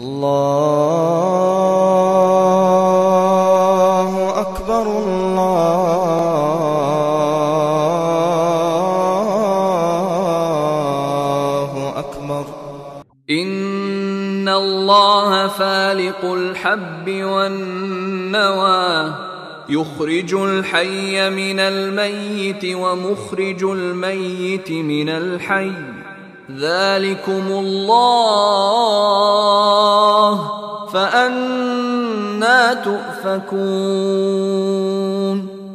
الله أكبر الله أكبر إن الله فالق الحب والنوى يخرج الحي من الميت ومخرج الميت من الحي ذلكم الله فأنا تؤفكون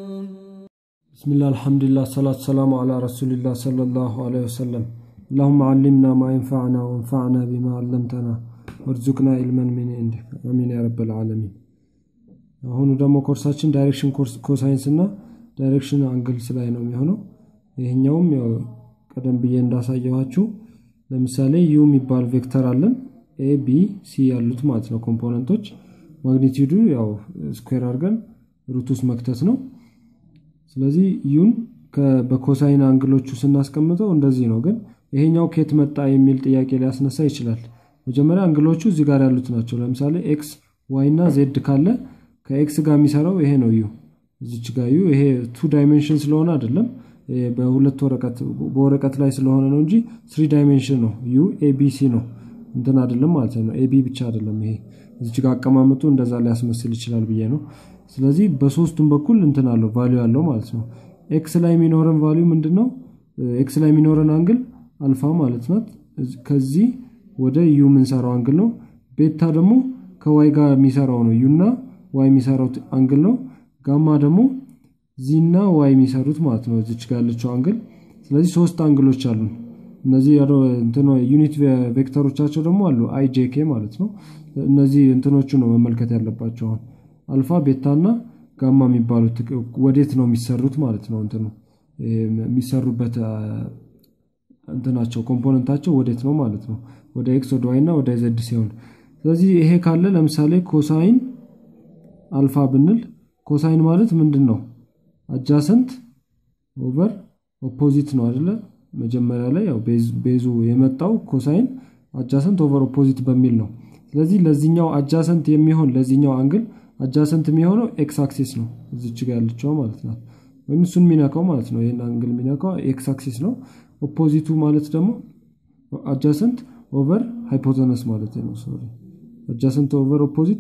بسم الله الحمد لله الصلاة والسلام على رسول الله صلى الله عليه وسلم اللهم علمنا ما ينفعنا وانفعنا بما علمتنا وارزقنا علما من عندك አሚን ያ ረብ العالمين አሁኑ ደግሞ ኮርሳችን ዳይሬክሽን ኮሳይንስ እና ዳይሬክሽን አንግልስ ላይ ነው የሚሆነው ይህኛውም ያው ቀደም ብዬ እንዳሳየኋችሁ ለምሳሌ ዩ የሚባል ቬክተር አለን ኤ ቢ ሲ ያሉት ማለት ነው ኮምፖነንቶች ማግኒቲዩዱ ያው ስኩዌር አድርገን ሩት ውስጥ መክተት ነው ስለዚህ ዩን በኮሳይን አንግሎቹ ስናስቀምጠው እንደዚህ ነው ግን ይሄኛው ኬት መጣ የሚል ጥያቄ ሊያስነሳ ይችላል መጀመሪያ አንግሎቹ እዚህ ጋር ያሉት ናቸው ለምሳሌ ኤክስ ዋይ እና ዜድ ካለ ከኤክስ ጋር የሚሰራው ይሄ ነው ዩ እዚች ጋር ዩ ይሄ ቱ ዳይሜንሽን ስለሆነ አይደለም በሁለት ወረቀት በወረቀት ላይ ስለሆነ ነው እንጂ ስሪ ዳይሜንሽን ነው ዩ ኤቢሲ ነው እንትን አይደለም ማለት ነው ኤቢ ብቻ አይደለም ይሄ እዚች ጋር አቀማመጡ እንደዛ ሊያስመስል ይችላል ብዬ ነው ስለዚህ በሶስቱም በኩል እንትን አለው ቫሊዩ አለው ማለት ነው ኤክስ ላይ የሚኖረን ቫሊዩ ምንድን ነው ኤክስ ላይ የሚኖረን አንግል አልፋ ማለት ናት ከዚህ ወደ ዩ የምንሰራው አንግል ነው ቤታ ደግሞ ከዋይ ጋር የሚሰራው ነው ዩና ዋይ የሚሰራው አንግል ነው ጋማ ደግሞ ዚና ዋይ የሚሰሩት ማለት ነው እዚች ጋር ያለችው አንግል ስለዚህ ሶስት አንግሎች አሉ እነዚህ ዩኒት ቬክተሮቻቸው ደግሞ አሉ አይ ጄኬ ማለት ነው እነዚህ እንትኖቹ ነው መመልከት ያለባቸው አልፋ ቤታ እና ጋማ የሚባሉት ወዴት ነው የሚሰሩት ማለት ነው እንትኑ የሚሰሩበት እንትናቸው ኮምፖነንታቸው ወዴት ነው ማለት ነው ወደ ኤክስ ወደ ዋይ እና ወደ ዘድ ሲሆን ስለዚህ ይሄ ካለ ለምሳሌ ኮሳይን አልፋ ብንል ኮሳይን ማለት ምንድን ነው አጃሰንት ኦቨር ኦፖዚት ነው አደለ መጀመሪያ ላይ ያው ቤዙ የመጣው ኮሳይን አጃሰንት ኦቨር ኦፖዚት በሚል ነው ስለዚህ ለዚህኛው አጃሰንት የሚሆን ለዚህኛው አንግል አጃሰንት የሚሆነው ኤክስ አክሲስ ነው እዚች ጋር ያለችው ማለት ናት ወይም እሱን የሚነካው ማለት ነው ይህን አንግል የሚነካው ኤክስ አክሲስ ነው ኦፖዚቱ ማለት ደግሞ አጃሰንት ኦቨር ሃይፖተነስ ማለት ነው ሶሪ አጃሰንት ኦቨር ኦፖዚት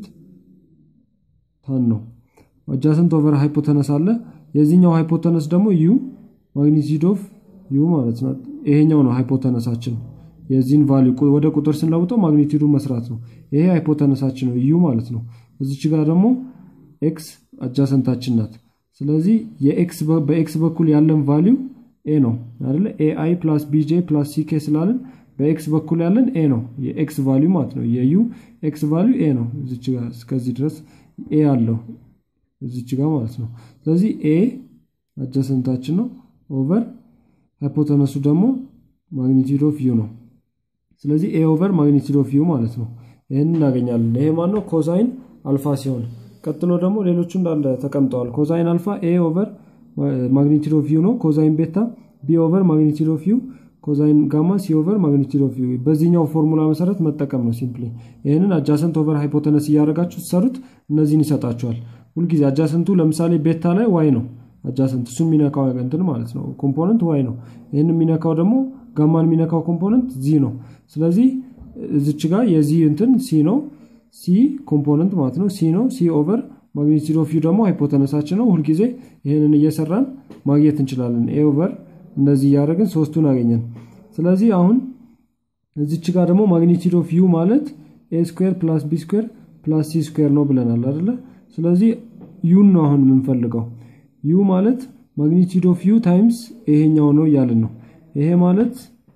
ታን ነው አጃሰንት ኦቨር ሃይፖተነስ አለ የዚህኛው ሃይፖተነስ ደግሞ ዩ ማግኒቲዩድ ኦፍ ዩ ማለት ነው ይሄኛው ነው ሃይፖተነሳችን የዚህን ቫሊ ወደ ቁጥር ስንለውጠው ማግኒቲዩዱ መስራት ነው ይሄ ሃይፖተነሳችን ነው ዩ ማለት ነው እዚች ጋር ደግሞ ኤክስ አጃሰንታችን ናት ስለዚህ በኤክስ በኩል ያለን ቫሊዩ ኤ ነው አይደለ ኤአይ ፕላስ ቢጄ ፕላስ ሲኬ ስላለን በኤክስ በኩል ያለን ኤ ነው የኤክስ ቫሊዩ ማለት ነው የዩ ኤክስ ቫሊዩ ኤ ነው እዚች ጋር እስከዚህ ድረስ ኤ አለው እዚች ጋር ማለት ነው ስለዚህ ኤ አጃሰንታችን ነው ኦቨር ሃይፖተነሱ ደግሞ ማግኒቲዩድ ኦፍ ዩ ነው ስለዚህ ኤ ኦቨር ማግኒቲዩድ ኦፍ ዩ ማለት ነው ይህን እናገኛለን ይሄ ማነው ኮዛይን አልፋ ሲሆን ቀጥሎ ደግሞ ሌሎቹ እንዳለ ተቀምጠዋል ኮዛይን አልፋ ኤ ኦቨር ማግኒቲዩድ ኦፍ ዩ ነው ኮዛይን ቤታ ቢ ኦቨር ማግኒቲዩድ ኦፍ ዩ ኮዛይን ጋማ ሲ ኦቨር ማግኒቲዩድ ኦፍ ዩ በዚህኛው ፎርሙላ መሰረት መጠቀም ነው ሲምፕሊ ይህንን አጃሰንት ኦቨር ሃይፖተነስ እያደረጋችሁ ትሰሩት እነዚህን ይሰጣችኋል ሁልጊዜ አጃሰንቱ ለምሳሌ ቤታ ላይ ዋይ ነው አጃሰንት እሱ የሚነካው እንትን ማለት ነው ኮምፖነንት ዋይ ነው ይህን የሚነካው ደግሞ ጋማን የሚነካው ኮምፖነንት ዚ ነው ስለዚህ እዚች ጋር የዚህ እንትን ሲ ነው ሲ ኮምፖነንት ማለት ነው ሲ ነው ሲ ኦቨር ማግኒቲዩድ ኦፍ ዩ ደግሞ ሃይፖተነሳችን ነው ሁልጊዜ ይህንን እየሰራን ማግኘት እንችላለን ኤ ኦቨር እንደዚህ እያደረግን ሶስቱን አገኘን ስለዚህ አሁን እዚች ጋር ደግሞ ማግኒቲዩድ ኦፍ ዩ ማለት ኤ ስኩዌር ፕላስ ቢ ስኩዌር ፕላስ ሲ ስኩዌር ነው ብለናል አደለ ስለዚህ ዩን ነው አሁን የምንፈልገው ዩ ማለት ማግኒቲዩድ ኦፍ ዩ ታይምስ ይሄኛው ነው እያልን ነው ይሄ ማለት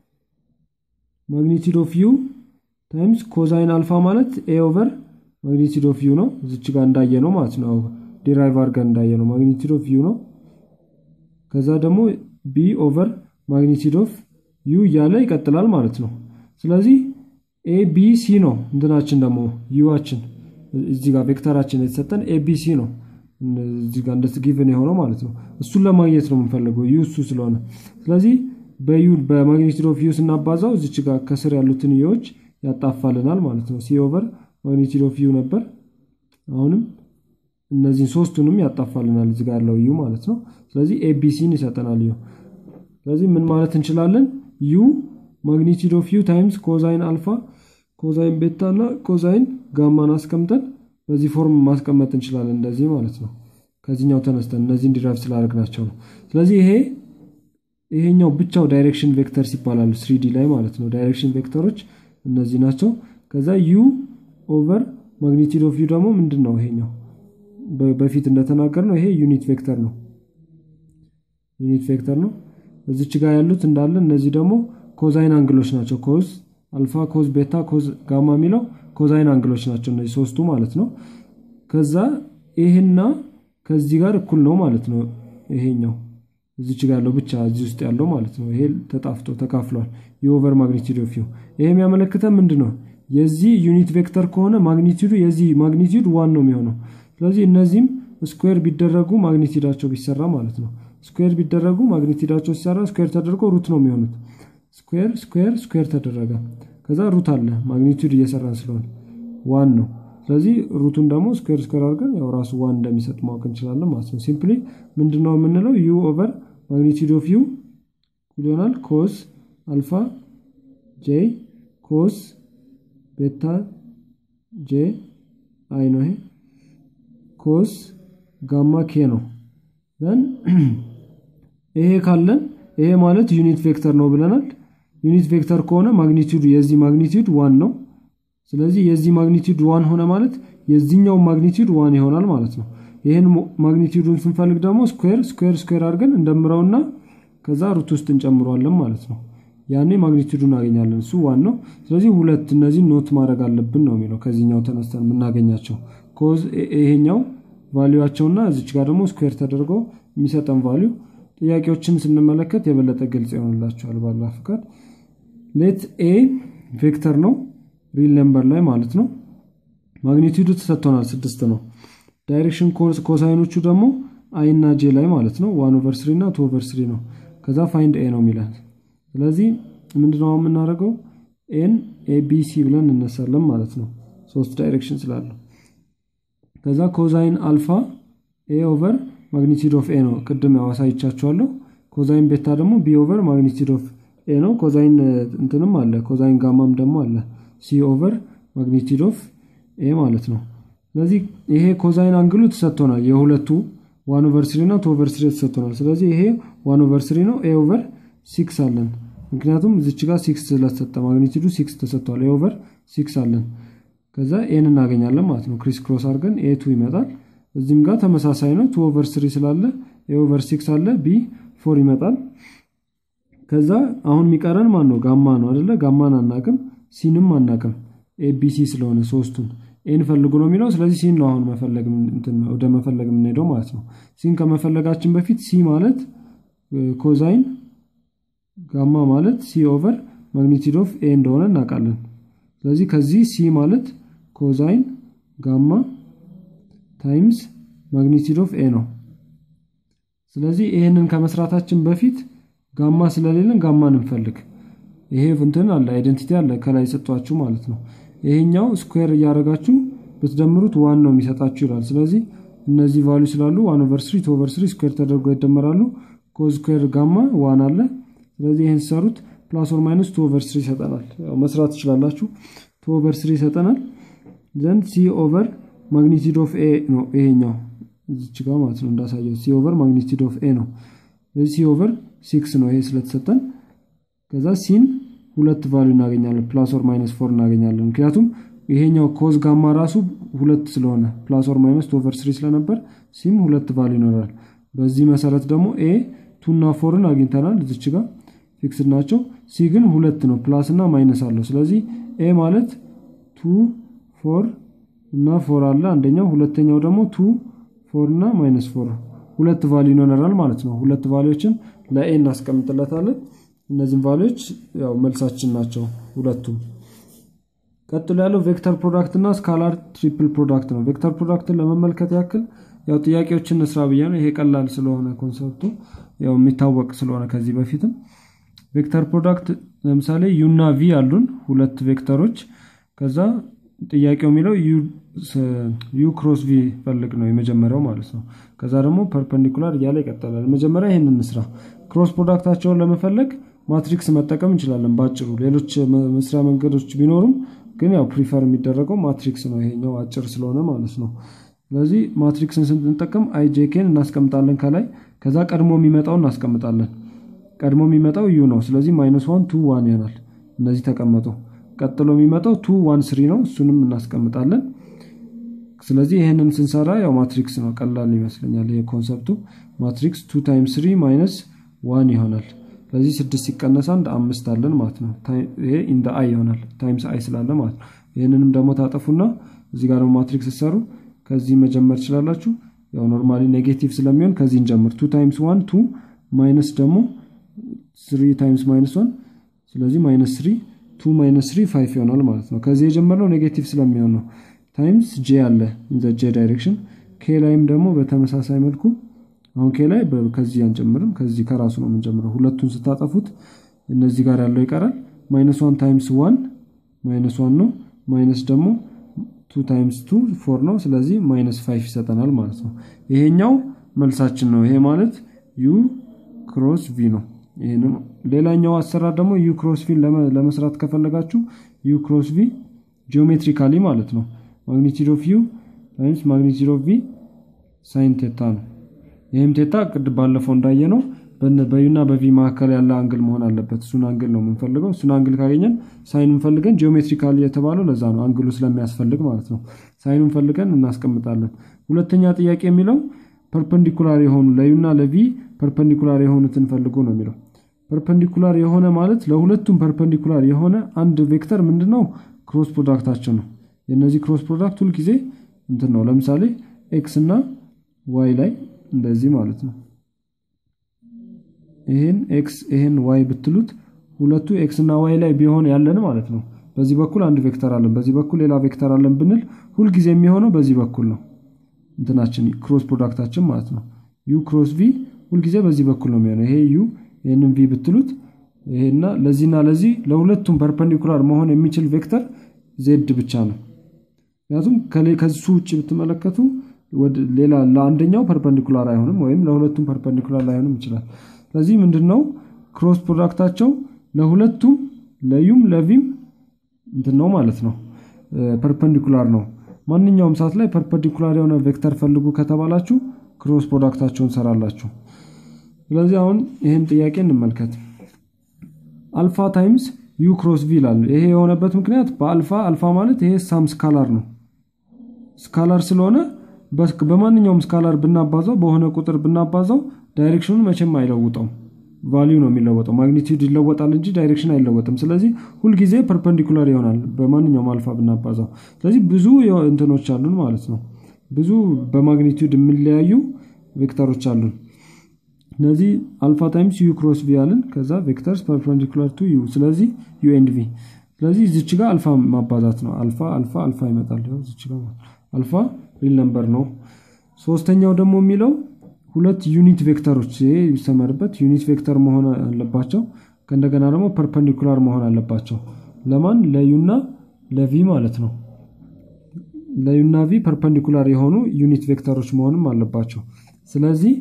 ማግኒቲዩድ ኦፍ ዩ ታይምስ ኮዛይን አልፋ ማለት ኤ ኦቨር ማግኒቲዩድ ኦፍ ዩ ነው እዚች ጋር እንዳየ ነው ማለት ነው ዲራይቭ አድርገን እንዳየ ነው ማግኒቲዩድ ኦፍ ዩ ነው ከዛ ደግሞ ቢ ኦቨር ማግኒቲዩድ ኦፍ ዩ እያለ ይቀጥላል ማለት ነው ስለዚህ ኤ ቢ ሲ ነው እንትናችን ደግሞ ዩዋችን እዚህ ጋር ቬክተራችን የተሰጠን ኤቢሲ ነው እዚህ ጋር እንደስ ጊቭን የሆነው ማለት ነው እሱን ለማግኘት ነው የምንፈልገው ዩ እሱ ስለሆነ ስለዚህ በዩ በማግኒቲዩድ ኦፍ ዩ ስናባዛው እዚች ጋር ከስር ያሉትን ዩዎች ያጣፋልናል ማለት ነው። ሲ ኦቨር ማግኒቲዩድ ኦፍ ዩ ነበር። አሁንም እነዚህን ሶስቱንም ያጣፋልናል እዚህ ጋር ያለው ዩ ማለት ነው። ስለዚህ ኤቢሲን ይሰጠናል ዩ። ስለዚህ ምን ማለት እንችላለን? ዩ ማግኒቲዩድ ኦፍ ዩ ታይምስ ኮዛይን አልፋ ኮዛይን ቤታ እና ኮዛይን ጋማን አስቀምጠን በዚህ ፎርም ማስቀመጥ እንችላለን። እንደዚህ ማለት ነው። ከዚህኛው ተነስተን እነዚህን ዲራይቭ ስላደረግናቸው ነው። ስለዚህ ይሄ ይሄኛው ብቻው ዳይሬክሽን ቬክተርስ ይባላሉ። ስሪዲ ላይ ማለት ነው። ዳይሬክሽን ቬክተሮች እነዚህ ናቸው። ከዛ ዩ ኦቨር ማግኒቲዩድ ኦፍ ዩ ደግሞ ምንድን ነው? ይሄኛው በፊት እንደተናገር ነው። ይሄ ዩኒት ቬክተር ነው። ዩኒት ቬክተር ነው። እዚች ጋር ያሉት እንዳለ እነዚህ ደግሞ ኮዛይን አንግሎች ናቸው። ኮዝ አልፋ፣ ኮዝ ቤታ፣ ኮዝ ጋማ የሚለው ኮዛይን አንግሎች ናቸው። እነዚህ ሶስቱ ማለት ነው። ከዛ ይሄና ከዚህ ጋር እኩል ነው ማለት ነው። ይሄኛው እዚች ጋር ያለው ብቻ እዚህ ውስጥ ያለው ማለት ነው። ይሄ ተጣፍቶ ተካፍሏል። የኦቨር ማግኒቲዩድ ኦፍ ዩ ይሄ የሚያመለክተን ምንድን ነው? የዚህ ዩኒት ቬክተር ከሆነ ማግኒቲዩዱ የዚህ ማግኒቲዩድ ዋን ነው የሚሆነው። ስለዚህ እነዚህም ስኩዌር ቢደረጉ ማግኒቲዩዳቸው ቢሰራ ማለት ነው። ስኩዌር ቢደረጉ ማግኒቲዩዳቸው ሲሰራ ስኩዌር ተደርጎ ሩት ነው የሚሆኑት። ስኩዌር ስኩዌር ስኩዌር ተደረገ። ከዛ ሩት አለ ማግኒቲዩድ እየሰራን ስለሆነ ዋን ነው። ስለዚህ ሩቱን ደግሞ ስኩዌር ስኩዌር አድርገን ያው ራሱ ዋን እንደሚሰጥ ማወቅ እንችላለን ማለት ነው። ሲምፕሊ ምንድነው የምንለው ዩ ኦቨር ማግኒቲዩድ ኦፍ ዩ ይሆናል ኮስ አልፋ ጄ ኮስ ቤታ ጄ አይ ነው ይሄ ኮስ ጋማ ኬ ነው። ዘን ይሄ ካለን ይሄ ማለት ዩኒት ቬክተር ነው ብለናል። ዩኒት ቬክተር ከሆነ ማግኒቲዩድ የዚህ ማግኒቲዩድ ዋን ነው። ስለዚህ የዚህ ማግኒቲዩድ ዋን ሆነ ማለት የዚህኛው ማግኒቲዩድ ዋን ይሆናል ማለት ነው። ይህን ማግኒቲዩዱን ስንፈልግ ደግሞ ስኩዌር ስኩዌር ስኩዌር አድርገን እንደምረውና ከዛ ሩት ውስጥ እንጨምረዋለን ማለት ነው። ያኔ ማግኒቲዩዱን እናገኛለን። እሱ ዋን ነው። ስለዚህ ሁለት እነዚህ ኖት ማድረግ አለብን ነው የሚለው ከዚህኛው ተነስተን የምናገኛቸው ኮዝ ይሄኛው ቫሊዋቸውና እዚች ጋር ደግሞ ስኩዌር ተደርጎ የሚሰጠን ቫሊዩ ጥያቄዎችን ስንመለከት የበለጠ ግልጽ ይሆንላቸዋል። ባላ ፍቃድ ሌት ኤ ቬክተር ነው ሪል ነምበር ላይ ማለት ነው። ማግኒቲዩዱ ተሰጥቶናል ስድስት ነው። ዳይሬክሽን ኮሳይኖቹ ደግሞ አይ እና ጄ ላይ ማለት ነው። ዋን ኦቨር ስሪ እና ቱ ኦቨር ስሪ ነው። ከዛ ፋይንድ ኤ ነው የሚለን። ስለዚህ ምንድነው የምናደርገው? ኤን ኤቢሲ ብለን እነሳለን ማለት ነው። ሶስት ዳይሬክሽን ስላለው ከዛ ኮዛይን አልፋ ኤ ኦቨር ማግኒቲዩድ ኦፍ ኤ ነው። ቅድም ያው አሳይቻችኋለሁ። ኮዛይን ቤታ ደግሞ ቢ ኦቨር ማግኒቲዩድ ኦፍ ኤ ነው። ኮዛይን እንትንም አለ፣ ኮዛይን ጋማም ደግሞ አለ። ሲ ኦቨር ማግኒቲዩድ ኦፍ ኤ ማለት ነው። ስለዚህ ይሄ ኮዛይን አንግሉ ተሰጥቶናል። የሁለቱ ዋን ኦቨር ስሪ እና ቱ ኦቨር ስሪ ተሰጥቶናል። ስለዚህ ይሄ ዋን ኦቨር ስሪ ነው። ኤ ኦቨር ሲክስ አለን። ምክንያቱም እዚች ጋር ሲክስ ስለተሰጠ ማግኒቲዩዱ ሲክስ ተሰጥቷል። ኤ ኦቨር ሲክስ አለን። ከዛ ኤን እናገኛለን ማለት ነው። ክሪስ ክሮስ አድርገን ኤ ቱ ይመጣል። እዚህም ጋር ተመሳሳይ ነው። ቱ ኦቨር ስሪ ስላለ ኤ ኦቨር ሲክስ አለ። ቢ ፎር ይመጣል። ከዛ አሁን የሚቀረን ማን ነው? ጋማ ነው አደለ? ጋማን አናቅም፣ ሲንም አናቅም። ኤቢሲ ስለሆነ ሶስቱን ኤን ፈልጉ ነው የሚለው። ስለዚህ ሲን ነው አሁን መፈለግ ወደ መፈለግ የምንሄደው ማለት ነው። ሲን ከመፈለጋችን በፊት ሲ ማለት ኮዛይን ጋማ ማለት ሲ ኦቨር ማግኒቲዩድ ኦፍ ኤ እንደሆነ እናውቃለን። ስለዚህ ከዚህ ሲ ማለት ኮዛይን ጋማ ታይምስ ማግኒቲዩድ ኦፍ ኤ ነው። ስለዚህ ይህንን ከመስራታችን በፊት ጋማ ስለሌለን ጋማን እንፈልግ። ይሄ እንትን አለ አይደንቲቲ አለ ከላይ ሰጧችሁ ማለት ነው። ይሄኛው ስኩዌር እያደረጋችሁ ብትደምሩት ዋን ነው የሚሰጣችሁ ይላል። ስለዚህ እነዚህ ቫሉ ስላሉ ዋን ኦቨር ስሪ ቱ ኦቨር ስሪ ስኩዌር ተደርገው ይደመራሉ። ኮዝ ስኩዌር ጋማ ዋን አለ። ስለዚህ ይህን ሲሰሩት ፕላስ ኦር ማይነስ ቱ ኦቨር ስሪ ይሰጠናል። መስራት ትችላላችሁ። ቱ ኦቨር ስሪ ይሰጠናል። ዘንድ ሲ ኦቨር ማግኒቲዩድ ኦፍ ኤ ነው ይሄኛው እዚች ጋር ማለት ነው እንዳሳየው ሲ ኦቨር ማግኒቲዩድ ኦፍ ኤ ነው። ስለዚህ ሲ ኦቨር ሲክስ ነው ይሄ ስለተሰጠን። ከዛ ሲን ሁለት ቫሉ እናገኛለን። ፕላስ ኦር ማይነስ ፎር እናገኛለን። ምክንያቱም ይሄኛው ኮዝ ጋማ ራሱ ሁለት ስለሆነ ፕላስ ኦር ማይነስ ቱ ኦቨር ስሪ ስለነበር ሲም ሁለት ቫሉ ይኖራል። በዚህ መሰረት ደግሞ ኤ ቱ እና ፎርን አግኝተናል። እዚች ጋር ፊክስድ ናቸው። ሲ ግን ሁለት ነው፣ ፕላስ እና ማይነስ አለው። ስለዚህ ኤ ማለት ቱ ፎር እና ፎር አለ አንደኛው፣ ሁለተኛው ደግሞ ቱ ፎር እና ማይነስ ፎር ሁለት ቫሉ ይኖረናል ማለት ነው። ሁለት ቫሉዎችን ለኤ እናስቀምጥለታለን። እነዚህም ቫሉዎች ያው መልሳችን ናቸው ሁለቱም። ቀጥሎ ያለው ቬክተር ፕሮዳክት እና ስካላር ትሪፕል ፕሮዳክት ነው። ቬክተር ፕሮዳክትን ለመመልከት ያክል ያው ጥያቄዎችን እንስራ ብዬ ነው። ይሄ ቀላል ስለሆነ ኮንሰፕቱ ያው የሚታወቅ ስለሆነ ከዚህ በፊትም ቬክተር ፕሮዳክት ለምሳሌ ዩና ቪ አሉን ሁለት ቬክተሮች ከዛ ጥያቄው የሚለው ዩ ክሮስ ቪ ፈልግ ነው የመጀመሪያው ማለት ነው ከዛ ደግሞ ፐርፐንዲኩላር እያለ ይቀጠላል መጀመሪያ ይህን እንስራ ክሮስ ፕሮዳክታቸውን ለመፈለግ ማትሪክስ መጠቀም እንችላለን ባጭሩ ሌሎች መስሪያ መንገዶች ቢኖሩም ግን ያው ፕሪፈር የሚደረገው ማትሪክስ ነው ይሄኛው አጭር ስለሆነ ማለት ነው ስለዚህ ማትሪክስን ስንጠቀም አይጄኬን እናስቀምጣለን ከላይ ከዛ ቀድሞ የሚመጣው እናስቀምጣለን ቀድሞ የሚመጣው ዩ ነው ስለዚህ ማይነስ ዋን ቱ ዋን ይሆናል እነዚህ ተቀመጡ ቀጥሎ የሚመጣው ቱ ዋን ስሪ ነው እሱንም እናስቀምጣለን ስለዚህ ይህንን ስንሰራ ያው ማትሪክስ ነው ቀላል ይመስለኛል ይሄ ኮንሰፕቱ ማትሪክስ ቱ ታይምስ ስሪ ማይነስ ዋን ይሆናል ስለዚህ ስድስት ሲቀነስ አንድ አምስት አለን ማለት ነው ይሄ ኢንደ አይ ይሆናል ታይምስ አይ ስላለ ማለት ነው ይህንንም ደግሞ ታጠፉና እዚህ ጋር ደግሞ ማትሪክስ ሲሰሩ ከዚህ መጀመር ትችላላችሁ ያው ኖርማሊ ኔጌቲቭ ስለሚሆን ከዚህ እንጀምር ቱ ታይምስ ዋን ቱ ማይነስ ደግሞ ስሪ ታይምስ ማይነስ ዋን ስለዚህ ማይነስ ስሪ ቱ ማይነስ ስሪ ፋይቭ ይሆናል ማለት ነው ከዚህ የጀመርነው ኔጌቲቭ ስለሚሆን ነው ታይምስ ጄ አለ ኢንዘ ጄ ዳይሬክሽን ኬ ላይም ደግሞ በተመሳሳይ መልኩ አሁን ኬ ላይ ከዚህ አንጨምርም ከዚህ ከራሱ ነው የምንጀምረው ሁለቱን ስታጠፉት እነዚህ ጋር ያለው ይቀራል ማይነስ ዋን ታይምስ ዋን ማይነስ ዋን ነው ማይነስ ደግሞ ቱ ታይምስ ቱ ፎር ነው ስለዚህ ማይነስ ፋይቭ ይሰጠናል ማለት ነው ይሄኛው መልሳችን ነው ይሄ ማለት ዩ ክሮስ ቪ ነው ይህንም ሌላኛው አሰራር ደግሞ ዩ ክሮስ ቪን ለመስራት ከፈለጋችሁ ዩ ክሮስ ቪ ጂኦሜትሪካሊ ማለት ነው ማግኒቲድ ኦፍ ዩ ታይምስ ማግኒቲድ ኦፍ ቪ ሳይን ቴታ ነው ይህም ቴታ ቅድ ባለፈው እንዳየ ነው በዩና በቪ መካከል ያለ አንግል መሆን አለበት እሱን አንግል ነው የምንፈልገው እሱን አንግል ካገኘን ሳይኑን ፈልገን ጂኦሜትሪካሊ የተባለው ለዛ ነው አንግሉ ስለሚያስፈልግ ማለት ነው ሳይኑን ፈልገን እናስቀምጣለን ሁለተኛ ጥያቄ የሚለው ፐርፐንዲኩላር የሆኑ ለዩና ለቪ ፐርፐንዲኩላር የሆኑትን ፈልጉ ነው የሚለው ፐርፐንዲኩላር የሆነ ማለት ለሁለቱም ፐርፐንዲኩላር የሆነ አንድ ቬክተር ምንድነው ክሮስ ፕሮዳክታቸው ነው የእነዚህ ክሮስ ፕሮዳክት ሁልጊዜ እንትን ነው ለምሳሌ ኤክስ እና ዋይ ላይ እንደዚህ ማለት ነው ይህን ኤክስ ይህን ዋይ ብትሉት ሁለቱ ኤክስ እና ዋይ ላይ ቢሆን ያለን ማለት ነው በዚህ በኩል አንድ ቬክተር አለን በዚህ በኩል ሌላ ቬክተር አለን ብንል ሁልጊዜ የሚሆነው በዚህ በኩል ነው እንትናችን ክሮስ ፕሮዳክታችን ማለት ነው ዩ ክሮስ ቪ ሁልጊዜ በዚህ በኩል ነው የሚሆነው ይሄ ዩ ይህንን ቪ ብትሉት ይሄና ለዚህና ለዚህ ለሁለቱም ፐርፐንዲኩላር መሆን የሚችል ቬክተር ዜድ ብቻ ነው ምክንያቱም ከሱ ውጭ ብትመለከቱ ሌላ ለአንደኛው ፐርፐንዲኩላር አይሆንም ወይም ለሁለቱም ፐርፐንዲኩላር ላይሆንም ይችላል ስለዚህ ምንድን ነው ክሮስ ፕሮዳክታቸው ለሁለቱም ለዩም ለቪም እንትን ነው ማለት ነው ፐርፐንዲኩላር ነው ማንኛውም ሰዓት ላይ ፐርፐንዲኩላር የሆነ ቬክተር ፈልጉ ከተባላችሁ ክሮስ ፕሮዳክታቸውን ሰራላችሁ ስለዚህ አሁን ይህን ጥያቄ እንመልከት አልፋ ታይምስ ዩ ክሮስ ቪ ይላል ይሄ የሆነበት ምክንያት በአልፋ አልፋ ማለት ይሄ ሳም ስካላር ነው ስካላር ስለሆነ በማንኛውም ስካላር ብናባዛው በሆነ ቁጥር ብናባዛው ዳይሬክሽኑን መቼም አይለውጠውም ቫሊዩ ነው የሚለወጠው ማግኒቲዩድ ይለወጣል እንጂ ዳይሬክሽን አይለወጥም ስለዚህ ሁልጊዜ ፐርፐንዲኩላር ይሆናል በማንኛውም አልፋ ብናባዛው ስለዚህ ብዙ እንትኖች አሉን ማለት ነው ብዙ በማግኒቲዩድ የሚለያዩ ቬክተሮች አሉን እነዚህ አልፋ ታይምስ ዩ ክሮስ ቪ አልን ከዛ ቬክተርስ ፐርፐንዲኩላር ቱ ዩ ስለዚህ ዩ ኤንድ ቪ ስለዚህ እዚች ጋር አልፋ ማባዛት ነው አልፋ አልፋ አልፋ ይመጣል እዚች ጋር አልፋ ሪል ነምበር ነው ሶስተኛው ደግሞ የሚለው ሁለት ዩኒት ቬክተሮች ይሄ ይሰመርበት ዩኒት ቬክተር መሆን አለባቸው ከእንደገና ደግሞ ፐርፐንዲኩላር መሆን አለባቸው ለማን ለዩና ለቪ ማለት ነው ለዩና ቪ ፐርፐንዲኩላር የሆኑ ዩኒት ቬክተሮች መሆንም አለባቸው ስለዚህ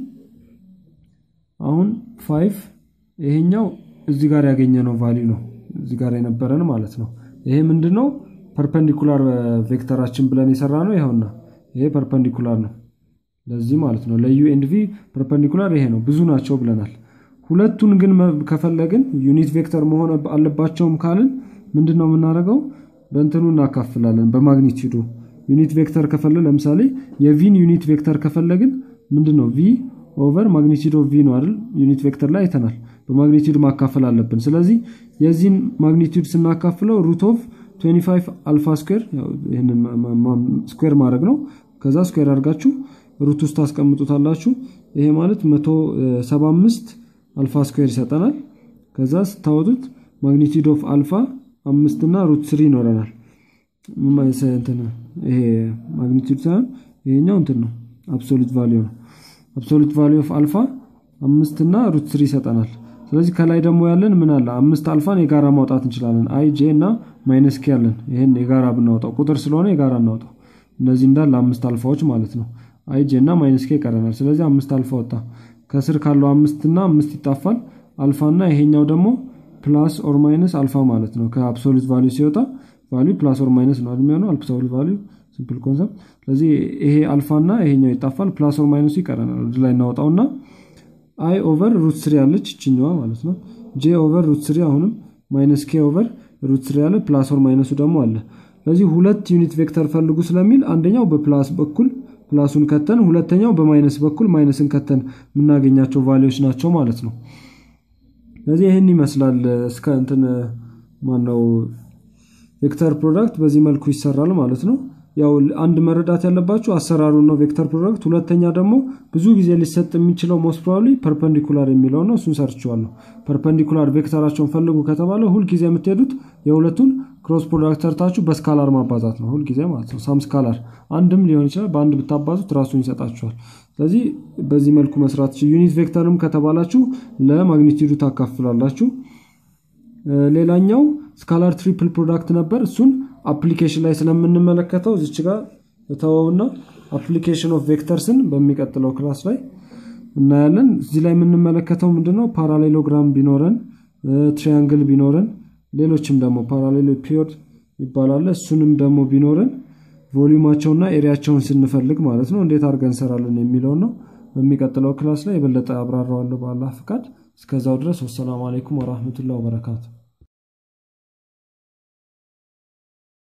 አሁን ፋይቭ ይሄኛው እዚህ ጋር ያገኘ ነው ቫሊዩ ነው እዚህ ጋር የነበረን ማለት ነው ይሄ ምንድን ነው ፐርፐንዲኩላር ቬክተራችን ብለን የሰራ ነው ይኸውና ይሄ ፐርፐንዲኩላር ነው ለዚህ ማለት ነው ለዩ ኤንድ ቪ ፐርፐንዲኩላር ይሄ ነው ብዙ ናቸው ብለናል ሁለቱን ግን ከፈለግን ዩኒት ቬክተር መሆን አለባቸውም ካልን ምንድን ነው የምናደርገው በእንትኑ እናካፍላለን በማግኒቲዩዱ ዩኒት ቬክተር ከፈለ ለምሳሌ የቪን ዩኒት ቬክተር ከፈለግን ምንድን ነው ቪ ኦቨር ማግኒቲዩድ ኦፍ ቪ ነው አይደል ዩኒት ቬክተር ላይ አይተናል በማግኒቲዩድ ማካፈል አለብን ስለዚህ የዚህን ማግኒቲዩድ ስናካፍለው ሩት ኦፍ 25 አልፋ ስኩዌር ይህንን ስኩዌር ማድረግ ነው ከዛ ስኩዌር አድርጋችሁ ሩት ውስጥ ታስቀምጡታላችሁ ይሄ ማለት 175 አልፋ ስኩዌር ይሰጠናል ከዛ ስታወጡት ማግኒቲዩድ ኦፍ አልፋ አምስት እና ሩት ስሪ ይኖረናል ይሄ ማግኒቲዩድ ሳይሆን ይሄኛው እንትን ነው አብሶሉት ቫሊዩ ነው አብሶሉት ቫሊዩ ኦፍ አልፋ አምስት እና ሩት ስሪ ይሰጠናል ስለዚህ ከላይ ደግሞ ያለን ምን አለ አምስት አልፋን የጋራ ማውጣት እንችላለን አይ ጄ እና ማይነስ ኬ ያለን ይህን የጋራ ብናወጣው ቁጥር ስለሆነ የጋራ እናውጣው እነዚህ እንዳለ አምስት አልፋዎች ማለት ነው አይ ጄ እና ማይነስ ኬ ይቀረናል ስለዚህ አምስት አልፋ ወጣ ከስር ካለው አምስት እና አምስት ይጣፋል አልፋ እና ይሄኛው ደግሞ ፕላስ ኦር ማይነስ አልፋ ማለት ነው ከአብሶሉት ቫሊዩ ሲወጣ ቫሊዩ ፕላስ ኦር ማይነስ ነው የሚሆነው አብሶሉት ቫሊዩ ሲምፕል ኮንሰፕት ስለዚህ ይሄ አልፋ እና ይሄኛው ይጣፋል ፕላስ ኦር ማይነሱ ይቀረናል ወደ ላይ እናወጣውና አይ ኦቨር ሩት ስሪ ያለች ይችኛዋ ማለት ነው ጄ ኦቨር ሩት ስሪ አሁንም ማይነስ ኬ ኦቨር ሩት ስሪ ያለ ፕላስ ኦር ማይነሱ ደግሞ አለ ስለዚህ ሁለት ዩኒት ቬክተር ፈልጉ ስለሚል አንደኛው በፕላስ በኩል ፕላሱን ከተን ሁለተኛው በማይነስ በኩል ማይነስን ከተን የምናገኛቸው ቫሊዎች ናቸው ማለት ነው ስለዚህ ይህን ይመስላል እስከ እንትን ማነው ቬክተር ፕሮዳክት በዚህ መልኩ ይሰራል ማለት ነው ያው አንድ መረዳት ያለባችሁ አሰራሩ ነው ቬክተር ፕሮዳክት ሁለተኛ ደግሞ ብዙ ጊዜ ሊሰጥ የሚችለው ሞስት ፕሮባብሊ ፐርፐንዲኩላር የሚለው ነው እሱን ሰርችዋለሁ ፐርፐንዲኩላር ቬክተራቸውን ፈልጉ ከተባለ ሁልጊዜ የምትሄዱት የሁለቱን ክሮስ ፕሮዳክት ሰርታችሁ በስካላር ማባዛት ነው ሁልጊዜ ማለት ነው ሳም ስካላር አንድም ሊሆን ይችላል በአንድ ብታባዙት ራሱን ይሰጣችኋል ስለዚህ በዚህ መልኩ መስራት ዩኒት ቬክተርም ከተባላችሁ ለማግኒቲዩዱ ታካፍላላችሁ ሌላኛው ስካላር ትሪፕል ፕሮዳክት ነበር እሱን አፕሊኬሽን ላይ ስለምንመለከተው እዚች ጋር ተወውና አፕሊኬሽን ኦፍ ቬክተርስን በሚቀጥለው ክላስ ላይ እናያለን እዚህ ላይ የምንመለከተው ምንድነው ፓራሌሎግራም ቢኖረን ትሪያንግል ቢኖረን ሌሎችም ደግሞ ፓራሌሎ ፒዮድ ይባላል እሱንም ደግሞ ቢኖረን ቮሊዩማቸውና ኤሪያቸውን ስንፈልግ ማለት ነው እንዴት አድርገን እንሰራለን የሚለውን ነው በሚቀጥለው ክላስ ላይ የበለጠ አብራራዋለሁ በአላህ ፍቃድ እስከዛው ድረስ ወሰላሙ አሌይኩም ወራህመቱላ ወበረካቱ